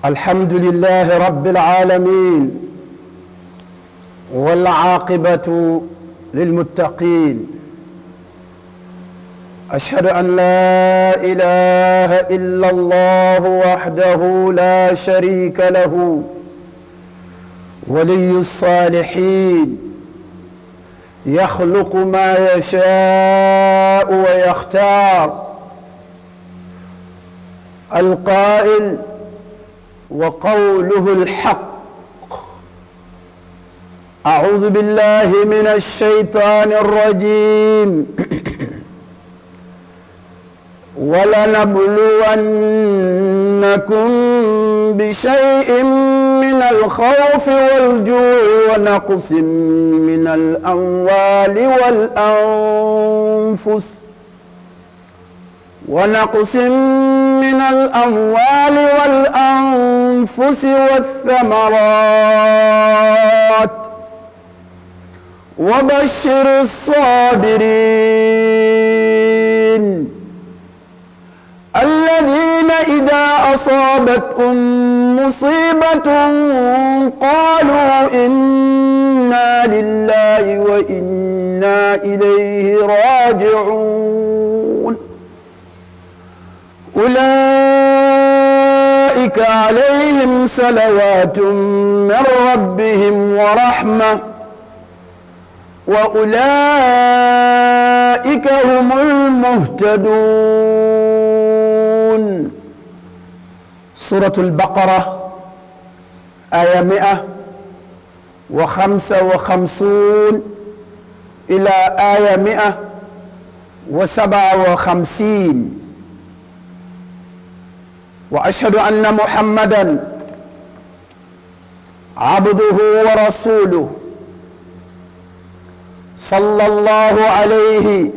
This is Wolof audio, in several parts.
الحمد لله رب العالمين والعاقبة للمتقين أشهد أن لا إله إلا الله وحده لا شريك له ولي الصالحين يخلق ما يشاء ويختار القائل وقوله الحق أعوذ بالله من الشيطان الرجيم ولنبلونكم بشيء من الخوف والجوع ونقص من الأموال والأنفس ونقص من الأموال والأنفس والثمرات وبشر الصابرين الذين إذا أصابتهم مصيبة قالوا إنا لله وإنا إليه راجعون أولئك عليهم صلوات من ربهم ورحمة وأولئك هم المهتدون سورة البقرة آية مئة وخمسة وخمسون إلى آية مئة وسبعة وخمسين واشهد ان محمدا عبده ورسوله صلى الله عليه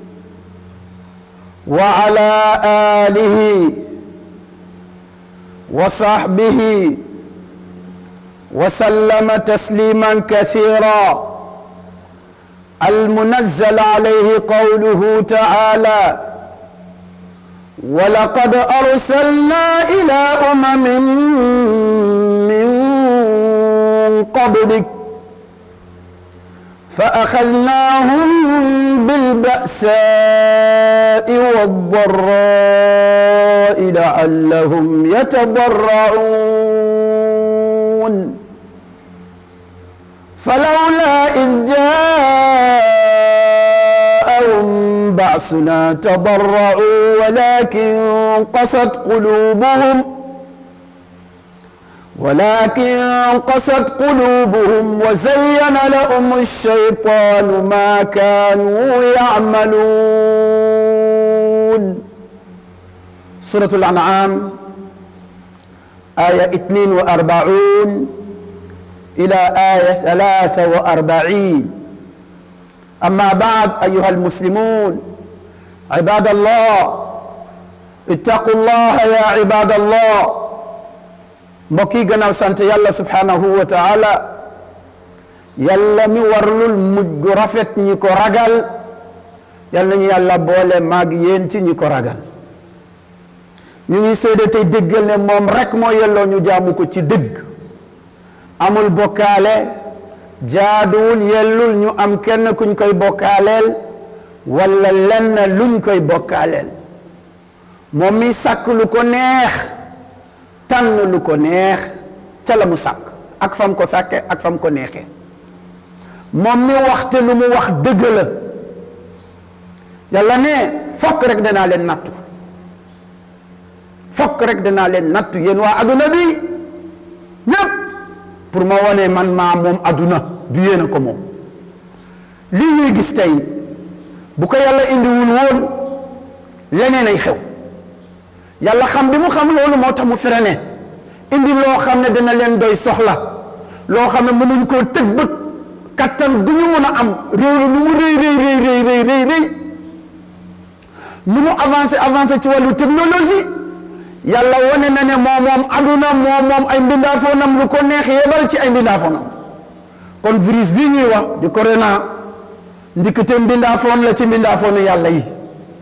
وعلى اله وصحبه وسلم تسليما كثيرا المنزل عليه قوله تعالى ولقد أرسلنا إلى أمم من قبلك فأخذناهم بالبأساء والضراء لعلهم يتضرعون فلولا إذ جاءهم بأسنا تضرعوا ولكن قست قلوبهم ولكن قست قلوبهم وزين لهم الشيطان ما كانوا يعملون سورة الأنعام آية 42 إلى آية 43 أما بعد أيها المسلمون عباد الله اتقوا الله يا عباد الله mbokk yi gannaaw sant yàlla subhanahu wa taala yàlla mi warlul mujj gu rafet ñi ko ragal yal nañu yàlla boole maag yéen ci ñi ko ragal ñu ngi seede tey déggal ne moom rek moo yelloo ñu jaamu ko ci dëgg amul bokkaale jaaduwul yellul ñu am kenn kuñ koy bokkaaleel wala lenn luñ koy bokkaaleel moom mi sàkk lu ko neex tànn lu ko neex ca la mu sàkk ak fam ko sàkke ak fam ko neexee moom mi waxte lu mu wax dëgg la yàlla ne fokk rek danaa leen nattu fokk rek danaa leen nattu yéen waa adduna bi ñépp pour ma wone man maa moom adduna du yéen a ko moom lii ñuy gis tey bu ko yàlla indiwul woon leneen ay xew yàlla xam bi mu xam loolu moo tax mu freiné indi loo xam ne dana leen doy soxla loo xam ne mënuñ koo tëg bët kattan gu ñu mën a am réew lu mu rëy rëy rëy rëy rëy rëy rëy nu mu avancé avancé ci wàllu technologie yàlla wane na ne moo moom aduna moo moom ay mbindaafoonam lu ko neex yebal ci ay mbindaafoonam kon virus bii ñuy wax di corona ndikite mbindaafoon la ci mbindaafoonu yàlla yi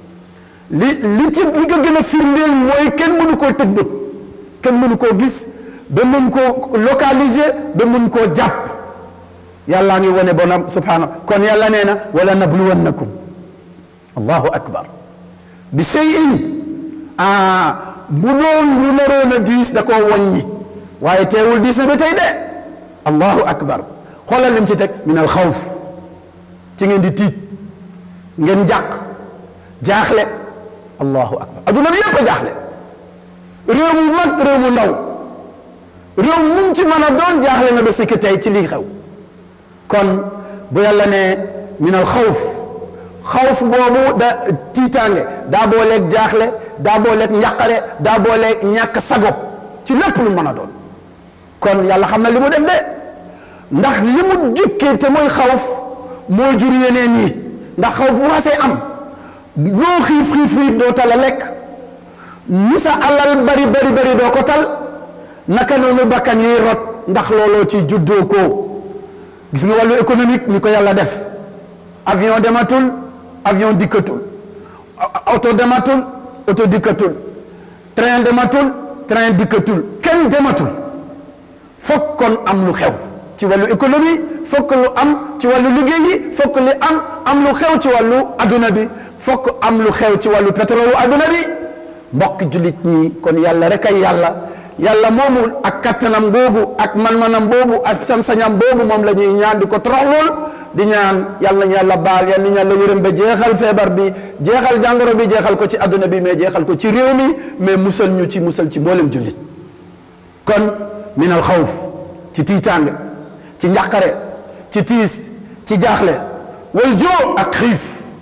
li li ci li ko gën a firndeel mooy kenn mënu koo tëg bët kenn mënu koo gis ba mun koo localiser ba mun koo jàpp yàllaa ngi wane bonam subhanahu kon yàlla nee na wala nabluwannakum allahu akbar bi shay'in ah bu doon lu naroon a diis da koo wàññi waaye teewul diis na ba tey de allahu akbar xoolal lim ci teg min al xawf ci ngeen di tiit ngeen jàq jaaxle allahu akbar adduna bi yëpp a jaaxle réew mu mag réew mu ndaw réew mu ci mën a doon jaaxle na ba sikki tey ci lii xew kon bu yàlla ne min al xawf xawf boobu da tiitaange daa booleeg jaaxle daa booleeg njàqare daa booleeg ñàkk sago ci lépp lu mën a doon kon yàlla xam na li mu def de ndax li mu jukkee te mooy xawf moo jur yeneen yi ndax xawf bu xasee am loo xiif xiif xiif doo tal a lekk ni sa alal bari bari bari doo ko tal naka noonu bakkan yiy rot ndax looloo ci juddoo ko gis nga wàllu économique ni ko yàlla def avion dematul avion dikkatul auto dematul auto dikkatul train dematul train dikkatul kenn dematul fokk kon am lu xew ci wàllu économie fokk lu am ci wàllu liggéey yi fokk li am am lu xew ci wàllu adduna bi fokk am lu xew ci wàllu pétrole adduna bi mbokk jullit ñi kon yàlla rek ay yàlla yàlla moomu ak kattanam boobu ak man-manam boobu ak sañ-sañam boobu moom la ñuy ñaan di ko toroxlool di ñaan yàlla nañu yàlla baal yàlla nañu yàlla yërëm ba jeexal feebar bi jeexal jàngoro bi jeexal ko ci adduna bi mais jeexal ko ci réew mi mais musal ñu ci musal ci mboolem jullit kon min al xawf ci tiitaange ci njàqare ci tiis ci jaaxle wal joo ak xiif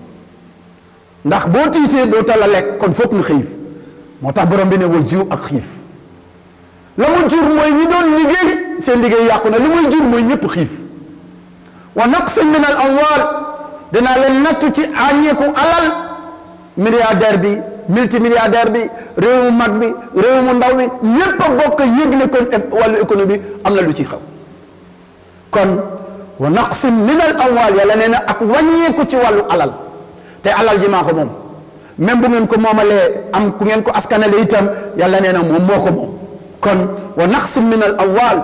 ndax boo tiitee doo tala lekk kon foog nga xiif moo tax borom bi ne wal jiw ak xiif la mu jur mooy ñi doon liggéey seen liggéey yàqu na li muy jur mooy ñëpp xiif wa naqsin min al amwal dinaa leen nattu ci àññeeku alal milliardaire bi multimilliardaire bi réew mu mag bi réew mu ndaw bi ñëpp a bokk yëg ne kon wàllu économie am na lu ci xew kon wa naqsin min al amwal yàlla nee na ak wàññeeku ci wàllu alal te alal ji maa ko moom même bu ngeen ko moomalee am ku ngeen ko askanale itam yàlla nee na moom moo ko moom kon wa naqsin min al amwal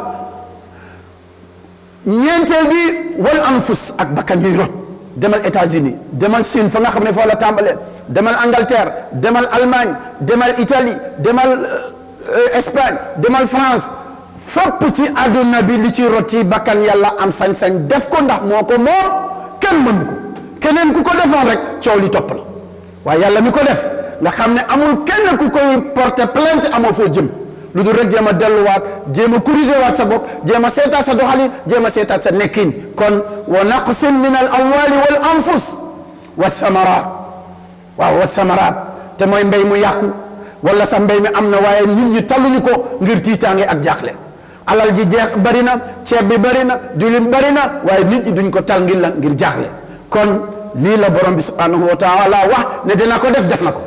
ñeenteel bi wal anfus ak bakkan yuy rot demal États-Unis demal Chine fa nga xam ne foo la tàmbalee demal Angleterre demal Allemagne demal Italie demal Espagne demal France fépp ci àdduna bi li ci rot ci bakkan yàlla am sañ-sañ def ko ndax moo ko moom kenn mënu ko keneen ku ko defoon rek coow li topp la waaye yàlla mi ko def nga xam ne amul kenn ku koy porter plainte amoo foo jëm lu dul rek jéem a delluwaat jéem a corriger waat sa bopp jéem a seetaat sa doxalin jéem a seetaat sa nekkin kon wa naqsin min al amwali wal anfus wa thamarat waaw wa thamarat te mooy mbéy mu yàqu wala sa mbéy mi am na waaye nit ñi talluñu ko ngir tiitaange ak jaaxle alal ji jeex bari na ceeb bi bari na diwlin bari na waaye nit ñi duñ ko tal ngir la ngir jaaxle kon lii la borom bi subhanahu wa taala wax ne dina ko def def na ko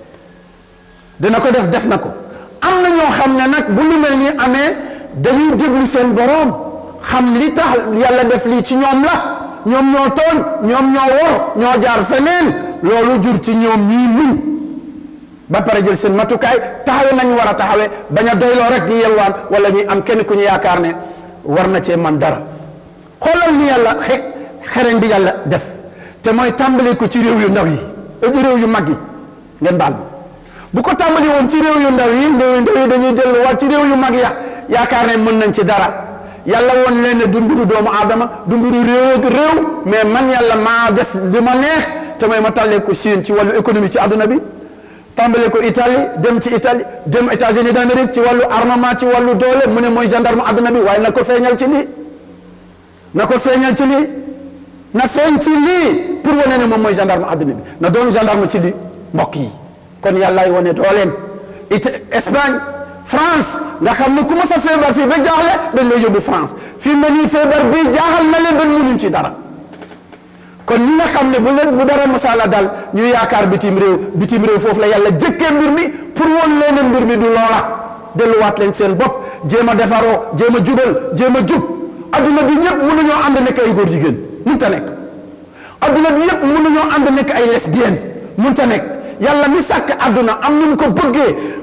dina ko def def na ko am na ñoo xam ne nag bu lu mel ni amee dañuy déglu seen boroom xam li tax yàlla def lii ci ñoom la ñoom ñoo tooñ ñoom ñoo wor ñoo jaar feneen loolu jur ci ñoom ñii muñ ba pare jël seen matukaay taxawe nañ war a taxawe bañ a doyloo rek di yelwaan wala ñuy am kenn ku ñu yaakaar ne war na cee man dara xoolal ni yàlla xe xereñ bi yàlla def te mooy tàmbali ko ci réew yu ndaw yi ci réew yu mag yi ngeen baal bu ko tàmbali woon ci réew yu ndaw yi réew yu ndaw yi dañuy delluwaat ci réew yu mag ya yaakaar ne mën nañ ci dara yàlla woon leen ne du mbiru doomu aadama du mbiru réew ak réew mais man yàlla maa def li ma neex te mooy ma tàllee ko Chine ci wàllu économie ci àdduna bi tàmbale ko Italie dem ci Italie dem États-Unis d'Amérique ci wàllu armement ci wàllu doole mu ne mooy gendarme àdduna bi waaye na ko feeñal ci lii na ko feeñal ci lii na feeñ ci lii pour wane ne moom mooy gendarme àdduna bi na doon gendarme ci lii mbokk yi kon yàllaay wane dooleem it Espagne France nga xam ne ku ma sa feebar fii ba jaaxle dañ lay yóbbu France fii ma nii feebar bi jaaxal na leen ba mënuñ ci dara kon ñi nga xam ne bu leen bu dara masala dal ñu yaakaar bitim réew bitim réew foofu la yàlla jëkkee mbir mi pour woon leen mbir mi du loola delluwaat leen seen bopp jéem a defaroo jéem a jubal jéem a jub adduna bi ñëpp mënuñoo ànd nekk ay góor jigéen mënta nekk adduna bi yëpp mënuñoo ànd nekk ay lesbienne mënta nekk yàlla mi sàkk adduna am nu mu ko bëggee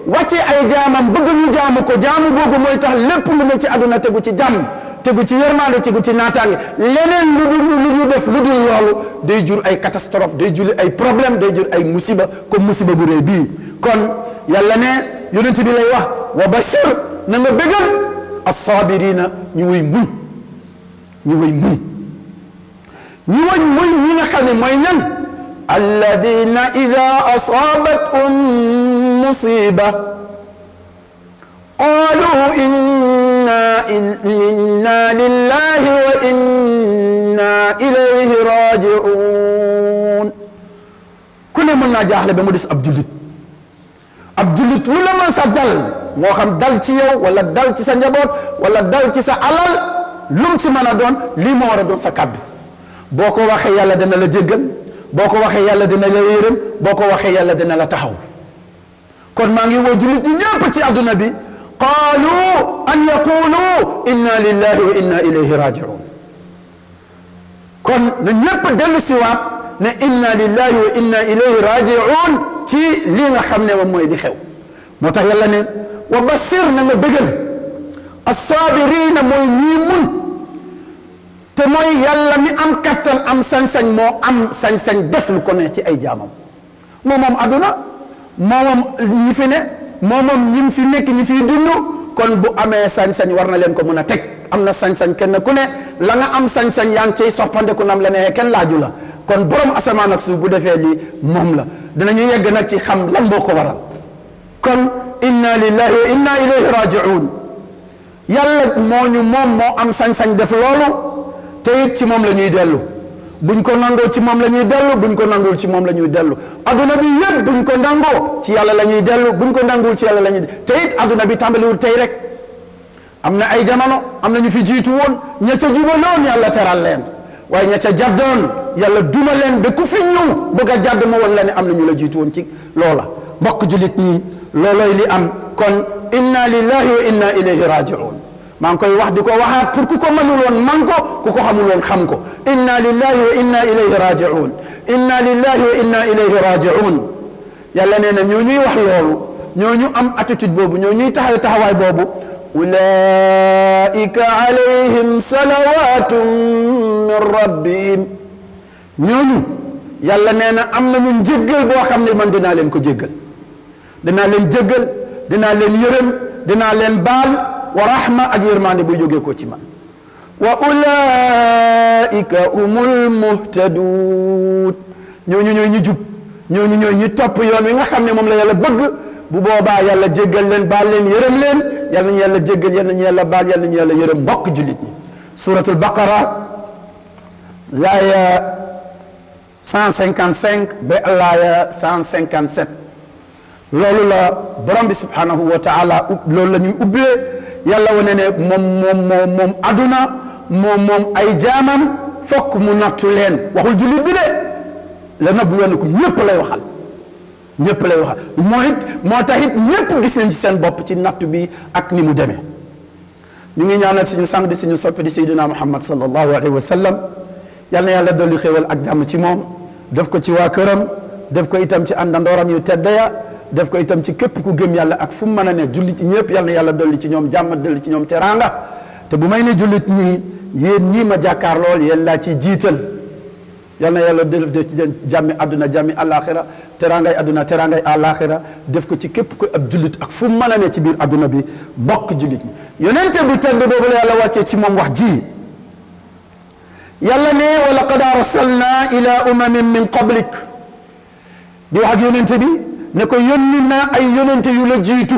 wàcce ay jaamam bëgg ñu jaamu ko jaamu googu mooy tax lépp lu ne ci àdduna tegu ci jàmm tegu ci yërmande tegu ci naataange leneen lu dul lu ñu def lu dul loolu day jur ay catastrophe day jur ay problème day jur ay musiba comme musiba bu rëy bii kon yàlla ne yonent bi lay wax wa bashir na nga bégal assaabirina ñu wuy muñ ñu wuy muñ ñu wuy muñ ñi nga xam ne mooy ñan alladina ida asaabathum musiba qalu inna inna lillahi wa inna ilayhi rajiun ku ne mën naa jaaxle ba mu des ab jullit ab jullit lu la mën sa dal moo xam dal ci yow wala dal ci sa njaboot wala dal ci sa alal lum ci mën a doon lii moo war a doon sa kàddu boo ko waxee yàlla dina la jéggal boo ko waxee yàlla dina la yërëm boo ko waxee yàlla dina la taxaw kon maa ngi woo jullit ñi ñëpp ci àdduna bi qaalu an yaqulu inna lillahi wa inna ilayhi rajiun kon na ñëpp dellu si waat ne inna lillahi wa inna ilayhi rajiun ci lii nga xam ne moom mooy di xew moo tax yàlla ne wa basir na nga bëggal assaabirina mooy ñii mun te mooy yàlla mi am kattan am sañ-sañ moo am sañ-sañ def lu ko ne ci ay jaamam moo moom aduna moo moom ñi fi ne moo moom ñi fi nekk ñi fiy dund kon bu amee sañ-sañ war na leen ko mën a teg am na sañ-sañ kenn ku ne la nga am sañ-sañ yaa ngi cay soppandeku nam la neexee kenn laaju la kon borom asamaan ak suuf bu defee lii moom la dinañu yegg nag ci xam lan moo ko waral kon inna lillahi wa inna ilayhi rajiun yàlla moo ñu moom moo am sañ-sañ def loolu te it ci moom la ñuy dellu buñ ko nangoo ci moom la ñuy dellu buñ ko nanguwul ci moom la ñuy dellu adduna bi yëpp buñ ko nangoo ci yàlla la ñuy dellu buñ ko nanguwul ci yàlla la ñuy te it adduna bi tàmbaliwul tey rek am na ay jamono am na ñu fi jiitu woon ña ca jubaloon yàlla teral leen waaye ña ca jàddoon yàlla duma leen ba ku fi ñëw bëgg a jàdd ma woon la ne am na ñu la jiitu woon ci loola mbokk julit ñi looloy li am kon inna lillahi wa inna ilayhi rajiun maa ngi koy wax di ko waxaat pour ku ko mënuloon man ko ku ko xamuloon xam ko inna lillahi wa inna ilayhi rajiun inna lillahi wa inna ilayhi rajiun yàlla nee na ñoo ñuy wax loolu ñoo ñu am attitude boobu ñoo ñuy taxaw taxawaay boobu ulaika alayhim salawatun min rabbihim ñooñu yàlla nee na am nañu njéggal boo xam ne man dinaa leen ko jéggal dinaa leen jéggal dinaa leen yërëm dinaa leen baal wa rahma ak yërmande buy jógee ko ci man wa ulaika humul muhtadun ñooñu ñooy ñu jub ñooñu ñooy ñu topp yoon wi nga xam ne moom la yàlla bëgg bu boobaa yàlla jéggal leen baal leen yërëm leen yal nañu yàlla jéggal yal nañu yàlla baal yal nañu yàlla yërëm mbokk jullit ñi suratul baqara laaya 155 ba laaya 157 loolu la borom bi subhanahu wa taala loolu la ñuy ubbee yàlla wane ne moom moom moom moom aduna moom moom ay jaamam fokk mu nattu leen waxul jullit bi de la nabluwannakum ñëpp lay waxal ñëpp lay waxal moo it moo tax it ñëpp gis nañ ci seen bopp ci nattu bi ak ni mu demee ñu ngi ñaanal suñu sang di suñu soppi di sayyidina muhammad sallallahu alayhi wa sallam yal na yàlla dolli xéewal ak jàmm ci moom def ko ci waa këram def ko itam ci àndandooram yu tedd ya def ko itam ci képp ku gëm yàlla ak fu mu mën a ne jullit ñëpp yal na yàlla dolli ci ñoom jàmm dolli ci ñoom teraanga te bu may ne jullit ñi yéen ñii ma jàkkaar lool yéen laa ciy jiital yal na yàlla def ci jàmmi àdduna jàmmi àllaaxira teraangay àdduna teraangay àllaaxira def ko ci képp ko ab jullit ak fu mu mën a ne ci biir àdduna bi mbokk jullit ñi yonente bu tedd boobu la yàlla wàccee ci moom wax ji yàlla ne wa laqad arsalna ila umamin min qablik di wax ak yonente bi ne ko yónni naa ay yonente yu la jiitu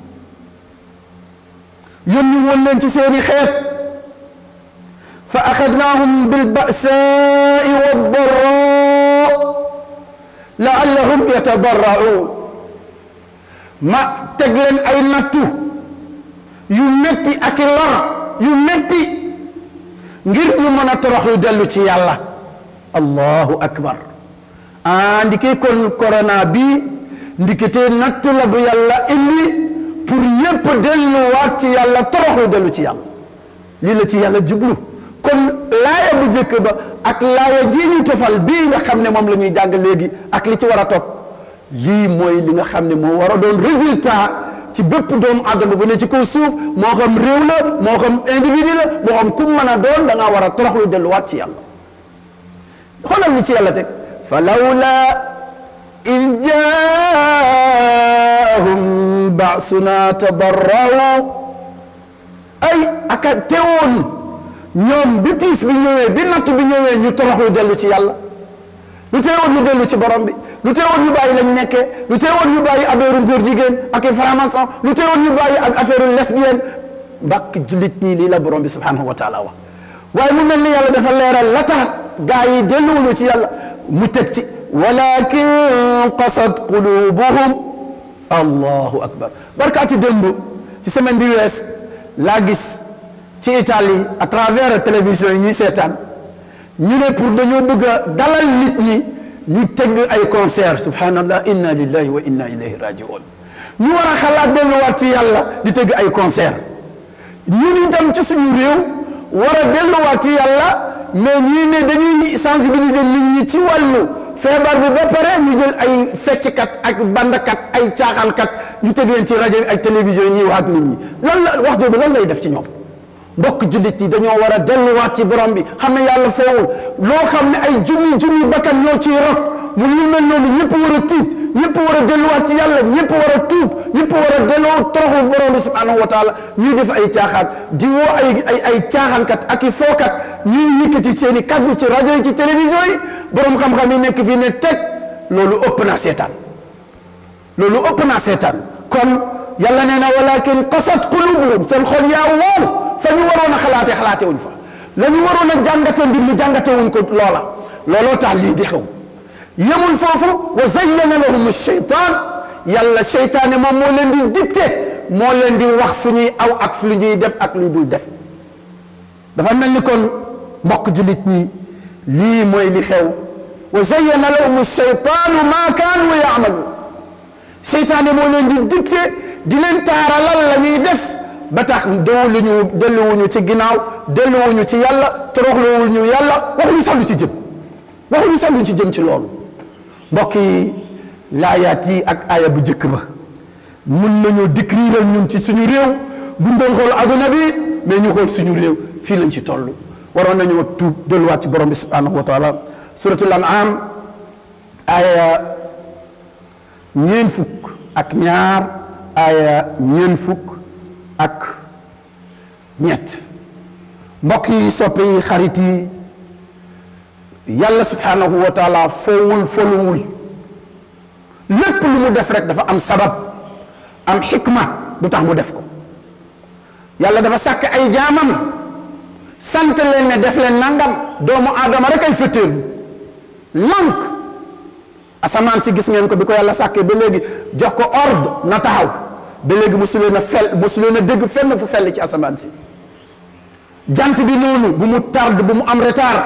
yónni woon leen ci seeni xeet fa axadnaahum bilbasaai waddaraa laallahum yatadarraun ma teg leen ay nattu yu metti ak lor yu metti ngir ñu mën a toroxlu dellu ci yàlla allahu akbar ah ndike kon corona bi ndikete natt la bu yàlla indi pour ñépp delluwaat ci yàlla toroxlu dellu ci yàlla lii la ci yàlla jublu kon laaya bu njëkk ba ak laaya ji ñu tofal bii nga xam ne moom la ñuy jàng léegi ak li ci war a topp lii mooy li nga xam ne moo war a doon résultat ci bépp doomu àddama bu ne ci kaw suuf moo xam réew la moo xam individu la moo xam ku mën a doon da ngaa war a toroxlu delluwaat ci yàlla xoolal li ci yàlla teg fa lawla id jaahum baasuna tadarrau ay aka teewoon ñoom bi tiis bi ñëwee bi natt bi ñëwee ñu toroxlu dellu ci yàlla lu teewoon ñu dellu ci borom bi lu teewoon ñu bàyyi lañ nekkee lu teewoon ñu bàyyi affaire góor jigéen ak i franc-maçon lu teewoon ñu bàyyi ak affaire lesbienne mbàkk jullit ñi lii la borom bi subhanahu wa taala wax waaye mu mel ni yàlla dafa leeral la tax gaa yi delluwuñu ci yàlla mu teg ci walakin qasat qulubuhum allahu akbar barkaati démb ci semaine bi wees laa gis ci Italie à travers télévision yi ñuy seetaan ñu ne pour dañoo bëgg a dalal nit ñi ñu tëgg ay concert subhanallah inna lillahi wa inna ilayhi rajiun ñu war a xalaat delluwaat ci yàlla di tëgg ay concert ñun itam ci suñu réew war a delluwaat ci yàlla mais ñii ne dañuy sensibiliser nit ñi ci wàllu feebar bi ba pare ñu jël ay fecckat ak bandkat ay caaxaankat ñu tëgg leen ci rajo bi ak télévision yi ñuy wax ak nit ñi lan la wax jooju lan lay def ci ñoom mbokk jullit yi dañoo war a delluwaat ci borom bi xam ne yàlla foowul loo xam ne ay junni junni bakkan ñoo ciy rot mu ñu mel noonu ñëpp war a tiit ñëpp war a delluwaat ci yàlla ñëpp war a tuub ñëpp war a delloo toroxul borom bi subhanahu wa taala ñuy def ay caaxaan di woo ay ay ay caaxaankat ak i fookat ñuy yëkkati seen i kaddu ci rajo yi ci télévision yi borom xam-xam yi nekk fii ne teg loolu ëpp naa seetaan loolu ëpp naa seetaan kon yàlla nee na walakin qasat qulubuhum seen xol yaa wow fa ñu waroon a xalaatee xalaatee wuñ fa la ñu waroon a jàngatee mbir mi jàngatee wuñ ko loola looloo tax lii di xew yemul foofu wa zayyana lahum sheytaan yàlla seytaane moom moo leen di dicté moo leen di wax fu ñuy aw ak fu lu ñuy def ak lu ñu dul def dafa mel ni kon mbokk jullit ñi lii mooy li xew wa zayyana lahum sheytaanu maa kaanu yaamalu seytaane moo leen di dicté di leen taaralal la ñuy def ba tax dewuluñu delluwuñu ci ginnaaw delluwuñu ci yàlla toroxluwuñu yàlla waxuñu sax lu ci jëm waxuñu sax lu ci jëm ci loolu mbokk yi laayaat yi ak aaya bu njëkk ba mun nañu décrire ñun ci suñu réew buñ doon xool aduna bi mais ñu xool suñu réew fii lañ ci toll waroon nañoo tuub delluwaat ci borom bi subhanahu wa taala suratul an'am aaya ñeen fukk ak ñaar aaya ñeen fukk ak ñett mbokk yi soppe yi xarit yi yàlla subhanahu wa taala foowul foluwul lépp lu mu def rek dafa am sabab am xikma du tax mu def ko yàlla dafa sàkk ay jaamam sant leen ne def leen nangam doomu aadama rek ay fëttéerlu lànk asamaan si gis ngeen ko bi ko yàlla sàkkee ba léegi jox ko ordre na taxaw ba léegi mosu leen a fel mosu leen a dégg fenn fu fell ci asamaan si jant bi noonu bu mu tarde bu mu am retard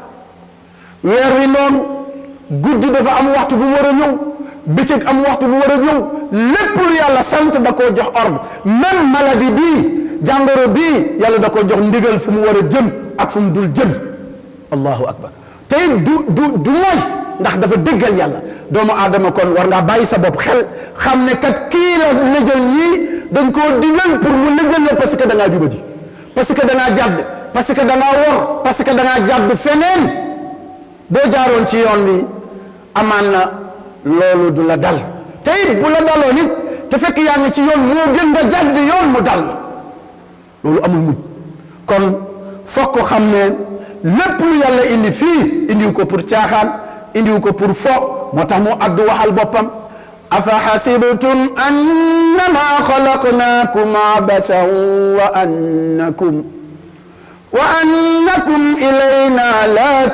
weer wi noonu guddi dafa am waxtu bu mu war a ñëw bëccëg am waxtu bu war a ñëw lépp lu yàlla sant da koo jox ordre même maladie bii jàngoro bii yàlla da koo jox ndigal fu mu war a jëm ak fu mu dul jëm allahu akbar te it du du du mooy ndax dafa déggal yàlla doomu aadama kon war ngaa bàyyi sa bopp xel xam ne kat kii la lëjal ñii dañ koo digal pour mu lëjal la parce que da ngaa jubadi parce que da ngaa jàdd parce que da ngaa wor parce que da ngaa jàdd feneen boo jaaroon ci yoon bi amaan na loolu du la dal te it bu la daloo nit te fekk yaa ngi ci yoon moo gën nga jàdd yoon mu dal loolu amul mujj kon foog ko xam ne lépp lu yàlla indi fii indiwu ko pour caaxaan indiwu ko pour fo moo tax mu addu waxal boppam afa xasibtum annama xalaqnaakum abathan wa annakum wa annakum ilayna la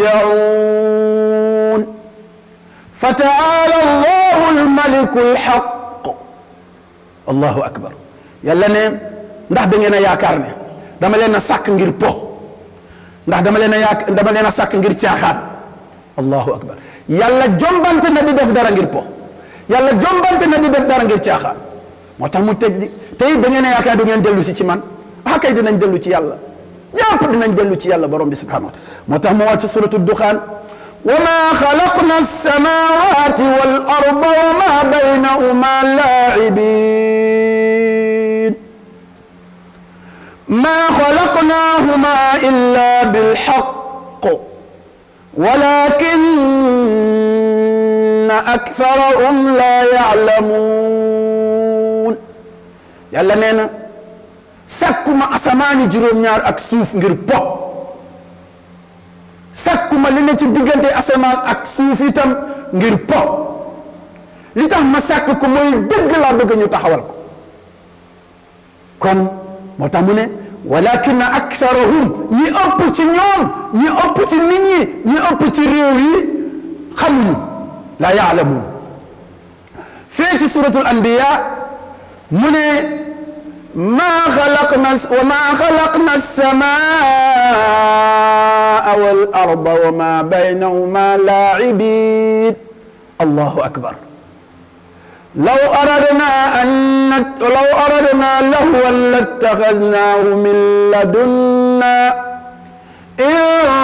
turjaun fa taala allahu almaliku alxaq allahu akbar yàlla ne ndax da ngeen a yaakaar ne dama leen a sàkk ngir po ndax dama leen a yaak dama leen a sàkk ngir caaxaan allahu akbar yàlla jombante na di def dara ngir po yàlla jombante na di def dara ngir caaxaan moo tax mu tëj di tey da ngeen a yaakaar du ngeen dellu si ci man ah kay dinañ dellu ci yàlla ñëpp dinañ dellu ci yàlla borom bi subhanahu wa taala moo tax mu wàcc suratu duxaan wa ma xalaqna alsamawati wal arda wa ma baynahuma laacibin ma xalaqnahuma illa bilxaq walakinna aktharahum la yaclamuun yàlla nee na sàkkuma asamaani juróom-ñaar ak suuf ngir po sàkkuma li ne ci diggante asamaan ak suuf itam ngir po li tax ma sàkk ko mooy dëgg laa bëgg ñu taxawal ko kon moo tax mu ne walakin aktharuhum ñi ëpp ci ñoom ñi ëpp ci nit ñi ñi ëpp ci réew yi xamuñu la yaalamuun fee ci suratul anbiya mu ne maa xalaqna wa maa xalaqna as-samaa wal arda wa maa baynahuma laa'ibin allahu akbar law aradna an law aradna lahwan lattaxadnaahu min ladunna in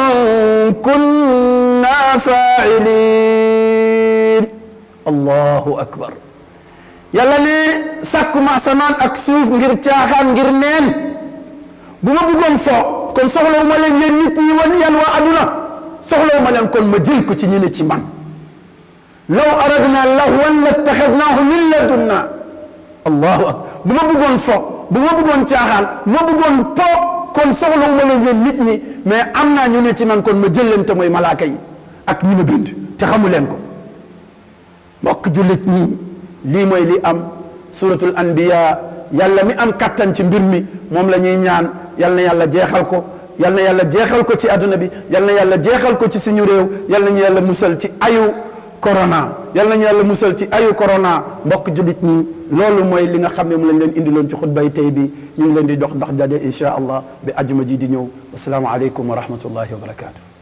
kunna faa'iliin allahu akbar yàlla ne sàkkuma asamaan ak suuf ngir caaxaan ngir neen bu ma bëggoon fo kon soxlawu ma leen yéen nit yi wan yan waa aduna soxlawu ma leen kon ma jël ko ci ñi ne ci man law aradna lahwan lattaxadnaahu min ladunna allahu akbar bu ma bëggoon fo bu ma bëggoon caaxaan bu ma bëggoon po kon soxlawu ma leen yéen nit ñi mais am naa ñu ne ci man kon ma jël leen te mooy malaaka yi ak ñi ma bind te xamu leen ko mbokk jullit ñi lii mooy li am suratul anbiya yàlla mi am kattan ci mbir mi moom la ñuy ñaan yal na yàlla jeexal ko yal na yàlla jeexal ko ci adduna bi yal na yàlla jeexal ko ci suñu réew yal nañu yàlla musal ci ayu corona yal nañu yàlla musal ci ayu corona mbokk jullit ñi loolu mooy li nga xam ne mu lañ leen indiloon ci xutbay tey bi ñu ngi leen di dox ndax daje insha allah bi ajuma ji di ñëw wasalaamu aleykum wa rahmatullahi wa barakatuh